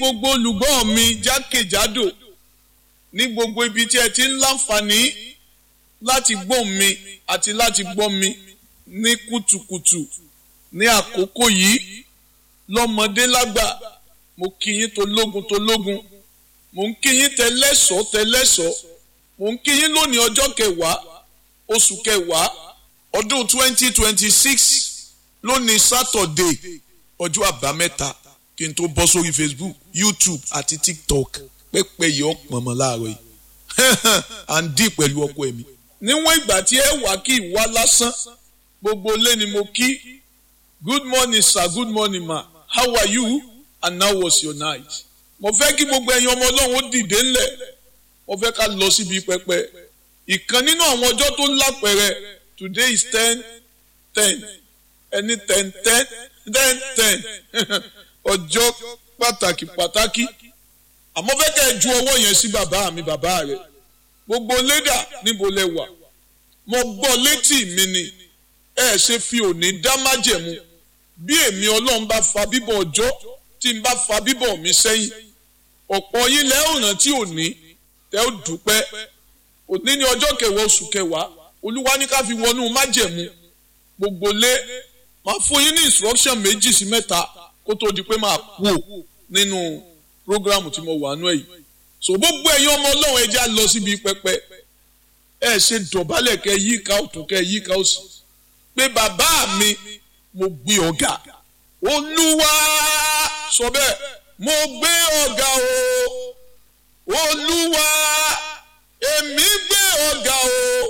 gbogbo olùgbọ́ mi jákèjádò ní gbogbo ibi tí ẹ ti ń láǹfààní láti gbọ́ mi àti láti gbọ́ mi ní kùtùkùtù ní àkókò yìí lọ́mọdé lágbà mo kí yín tológun tológun mo ń kí yín tẹlẹ́sọ̀ tẹlẹ́sọ̀ mo ń kí yín lónìí ọjọ́ kẹwàá oṣù kẹwàá ọdún twenty twenty six lónìí sátọ̀dé ọjọ́ àbámẹ́ta kí n tó bọ́ sórí facebook youtube àti tiktok pẹ́pẹ́ yìí ó pọ̀nmọ́ láàárọ̀ yìí à ń dì pẹ̀lú ọkọ ẹ̀mí. níwọ̀n ìgbà tí ẹ wà kí ìwà lásán gbogbo ilé ni mo kí good morning sir good morning ma how are you and how was your night. mo fẹ́ kí gbogbo ẹ̀yin ọmọ ọlọ́run ó dìde ńlẹ̀ mo fẹ́ ká lọ síbi pẹpẹ ìkan nínú àwọn ọjọ́ tó lápẹẹrẹ today is ten ten ẹni ten ten ten ten ọjọ́ pàtàkì pàtàkì àmọ́ fẹ́ kẹ́ ẹ ju ọwọ́ yẹn sí bàbá mi bàbá rẹ̀ gbogbo lédà níbo lẹ wà mo gbọ́ létí mi ni ẹ ṣe fi òní dá májẹ̀mú bí èmi ọlọ́run bá fa bíbọ̀ ọjọ́ tí n bá fa bíbọ̀ mi sẹ́yìn ọ̀pọ̀ yín lẹ́ ò rántí òní tẹ́ ó dúpẹ́ òní ní ọjọ́ kẹwàá oṣù kẹwàá olúwa ní ká fi wọnú májẹ̀mú gbogbo lé máa fún yín ní instruction méjì sí mẹ́ta kó tó di pé máa kú ò nínú programu tí mo wà nú ẹ̀ yìí so gbogbo ẹ̀yin ọmọ ọlọ́run ẹ já lọ síbi pẹpẹ ẹ ṣe dọ̀bálẹ̀ kẹ yí ká ọ̀tún kẹ yí ká òsì pé bàbá mi mo gbé ọ̀gá olúwa sọ bẹ́ẹ̀ mo gbé ọ̀gá o olúwa èmi gbé ọ̀gá o